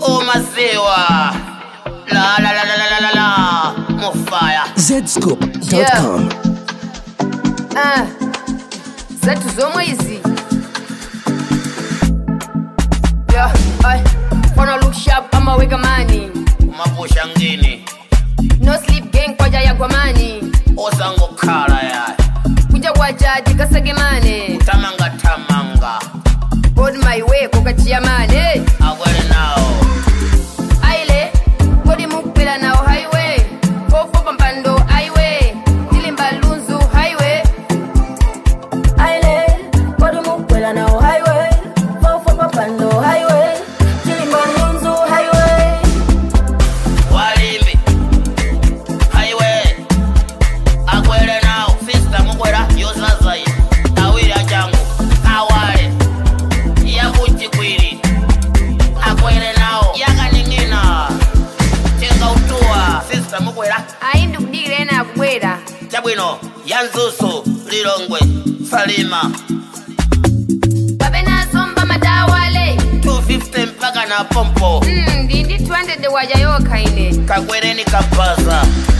umaziwa la la la la la la la la mufaya zscoop.com Ah, zetu zomwe izi yeah, ay, wanna look sharp amaweka mani kumapusha ngini no sleep gang kwaja yagwa mani osangokhala yayi kunja kwaja tikasekemane tamanga tamanga god my way kokachiya mane akwele nawo aile kodi mukupela nawo highway fofo pampando highway tilimba lunzu highway Aile, kodi mukwela nawo highway fofo papando highway chilimba lunzu highway walimbi highway akwele nawo sista mukwela yozazayi awiri achangu awale yakuchikwiri akwele nawo yakaning'ina chingautuwa sista mukwela ayi ndikudikira ena akubwera chabwino yanzusu lilongwe salima kapena zomba madawale 250 mpaka na pompo mm, ndi ndi 200 waja yokha ine kakwereni kabaza